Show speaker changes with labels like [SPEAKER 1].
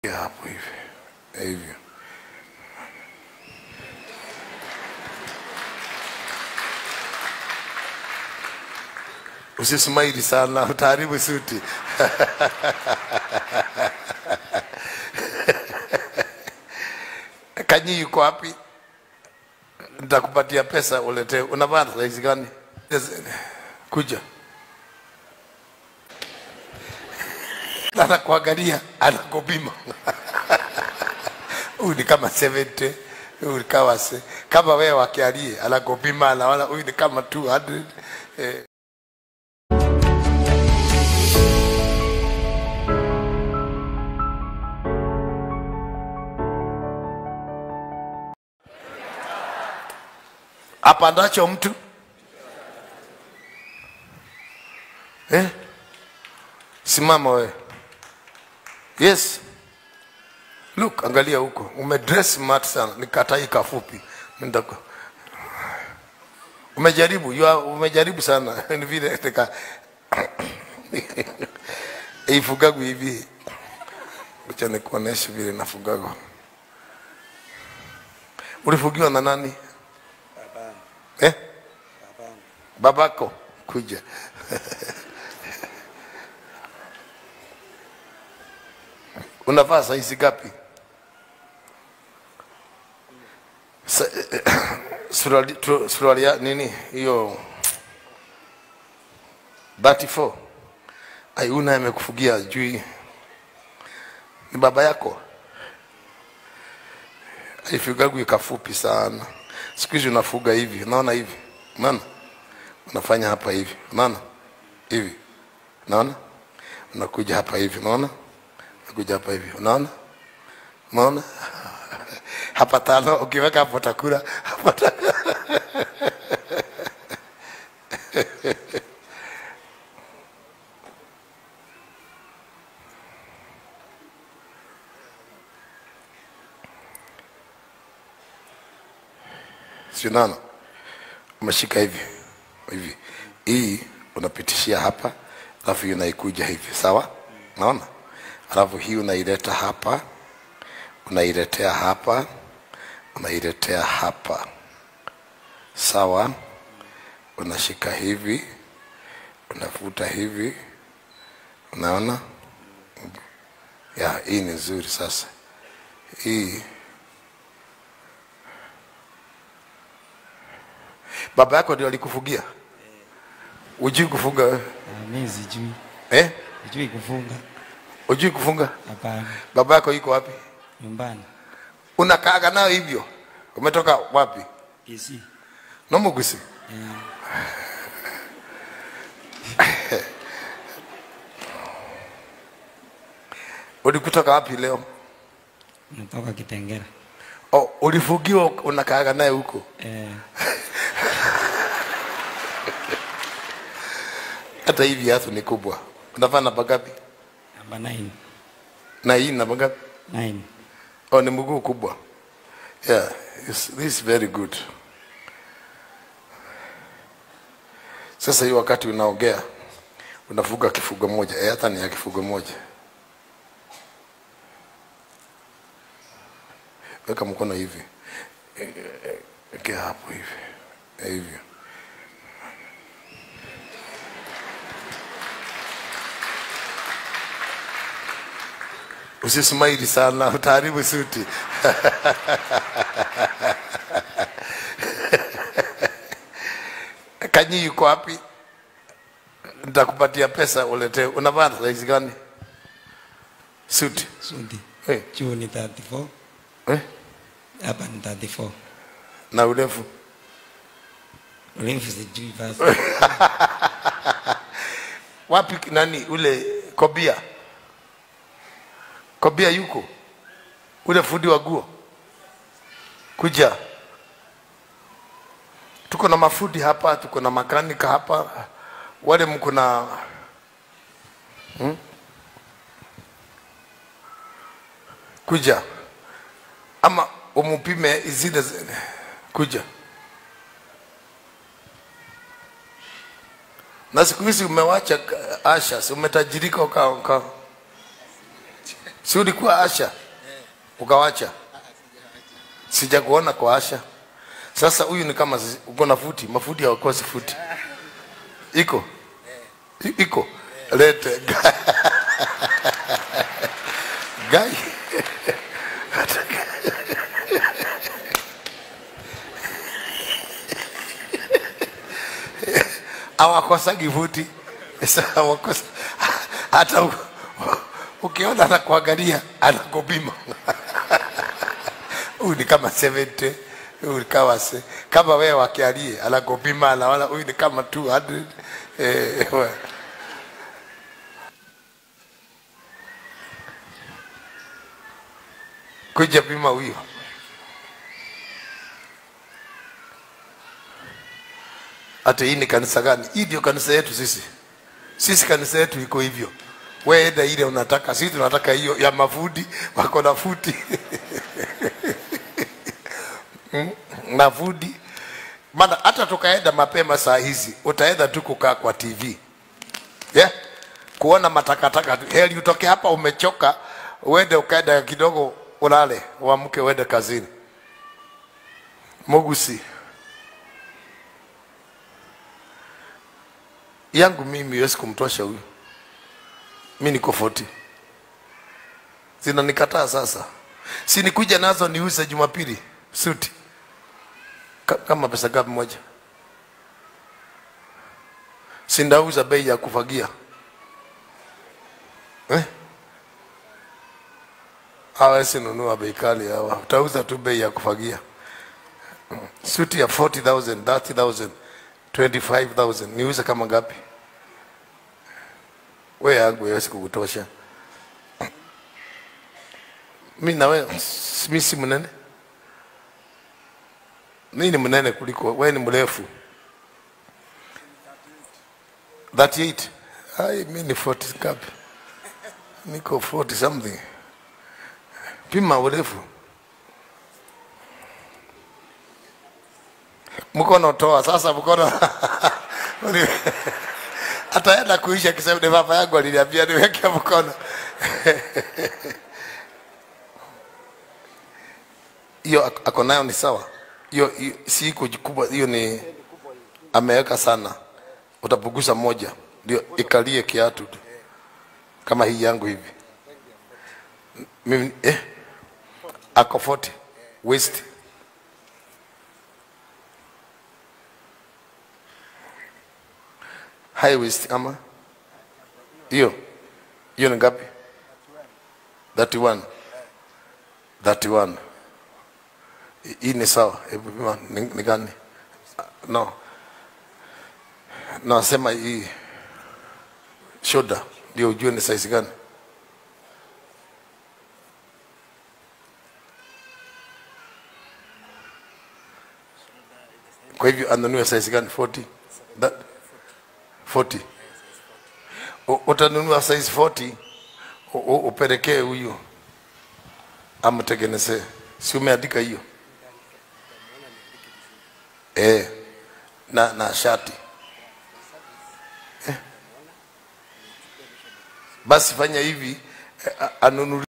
[SPEAKER 1] Ya hapo hivi hivyo. Usismaili sana, utaharibu suti. Kanyi yuko wapi? Nitakupatia pesa uletee. Unavaa saizi gani? Yes, Kuja. anakuangalia anakupima huyu ni kama 70 huyu ni kama se, kama wewe wakialie anakupima anaona huyu ni kama 200 eh. apandacho mtu eh? simama wewe yes look angalia huko umedress smart sana nikatai kafupi Ndako. umejaribu you are, umejaribu sana ni vile nika ifugagu hivi acha nikuoneshe vile nafugago ulifugiwa na nani eh? babako kuja unavaa saizi gapi Sa- suruali tu- suruali ya nini hiyo 34 aiuna amekufugia jui ni baba yako aifugagu ikafupi sana siku hizi unafuga hivi unaona hivi unaona unafanya hapa hivi unaona hivi unaona unakuja hapa hivi unaona unakuja hapa hivi unaona unaona hapa tano ukiweka hapo takula hapa ta- si unaona umeshika hivi hivi hii unapitishia hapa alafu hii unaikuja hivi sawa naona alafu hii unaileta hapa unailetea hapa unailetea hapa sawa unashika hivi unafuta hivi unaona ya hii ni nzuri sasa hii baba yako ndio alikufugia ujui kufunga wewe
[SPEAKER 2] Ah, mi sijui
[SPEAKER 1] eh?
[SPEAKER 2] sijui kufunga
[SPEAKER 1] ujui kufunga
[SPEAKER 2] hapana
[SPEAKER 1] baba yako iko wapi
[SPEAKER 2] nyumbani
[SPEAKER 1] unakaaga nayo hivyo umetoka wapi
[SPEAKER 2] isi
[SPEAKER 1] nomugusi ulikutoka wapi leo
[SPEAKER 2] natoka kitengera
[SPEAKER 1] oh, ulifugiwa unakaaga naye huko
[SPEAKER 2] eh,
[SPEAKER 1] hata hivi viatu ni kubwa unavaa namba ngapi
[SPEAKER 2] namba 9
[SPEAKER 1] na hii namba ngapi
[SPEAKER 2] 9
[SPEAKER 1] oh, ni mguu kubwa yeah it's, this is very good sasa hii wakati unaongea unafuga kifugo moja eh, hata ni ya kifugo moja weka mkono hivi Eh, eh, wekea hapo hivi Eh, hivyo usismaili sana utaharibu suti kanyi yuko wapi nitakupatia pesa uletee unavaa saizi gani suti
[SPEAKER 2] suti
[SPEAKER 1] eh,
[SPEAKER 2] juu ni 34
[SPEAKER 1] eh,
[SPEAKER 2] hapa ni 34
[SPEAKER 1] na urefu
[SPEAKER 2] urefu sijui basi
[SPEAKER 1] wapi nani ule kobia kobia yuko ule fundi wa guo kuja tuko na mafundi hapa tuko na makanika hapa wale mko na hmm? kuja ama umupime zile zi- kuja na siku hizi umewacha k- asha si umetajirika uka, uka. si ulikuwa asha ukawacha sijakuona kwa asha sasa huyu ni kama sisi- uko na futi mafuti hawakosi futi iko I- iko lete gai awakosagi futi Sasa hawakosa hata u- ukiona anakuangalia anakupima huyu ni kama 70 huyu ni kama se, kama wewe wakialie anakupima anaona huyu ni kama 200 eh, we. kuja pima huyo hata hii ni kanisa gani hii ndio kanisa yetu sisi sisi kanisa yetu iko hivyo wewe enda ile unataka sisi tunataka hiyo ya mafudi wako na futi Mm, na fudi maana hata tukaenda mapema saa hizi utaenda tu kukaa kwa tv yeah? kuona matakataka tu. heri utoke hapa umechoka uende ukaenda kidogo ulale uamke uende kazini mugusi yangu mimi iwezi kumtosha huyu mi niko 40 zinanikataa sasa si nikuja nazo niuze jumapili suti Ka- kama pesa gapi moja sindauza bei ya kufagia eh? hawezi nunua bei kali hawa utauza tu bei ya kufagia suti ya 40000 30000 25000 niuze kama ngapi we yangu haiwezi kukutosha mi nawe mi si mnene mi ni mnene kuliko we ni mrefu 38 ai mi ni 40 ngapi niko 40 something pima urefu mkono toa sasa mkono ataenda kuisha kisema ni baba yangu aliniambia niweke mkono hiyo ak- ako nayo ni sawa hiyo hiyo si iko kubwa hiyo ni ameweka sana utapunguza moja ndio ikalie kiatu tu kama hii yangu hivi mimi eh ako 40 waist high waist ama hiyo hiyo ni ngapi 31 31 Hi- hii ni sawa hebu pima ni, ni gani no nasema hii shoulder ndio ujue ni size gani kwa hivyo anunue size gani 40 That, 40 U- utanunua size 40 u- u- upelekee huyu amtengenezee si umeandika hiyo eh na na shati eh. basi fanya hivi eh, a- anunulie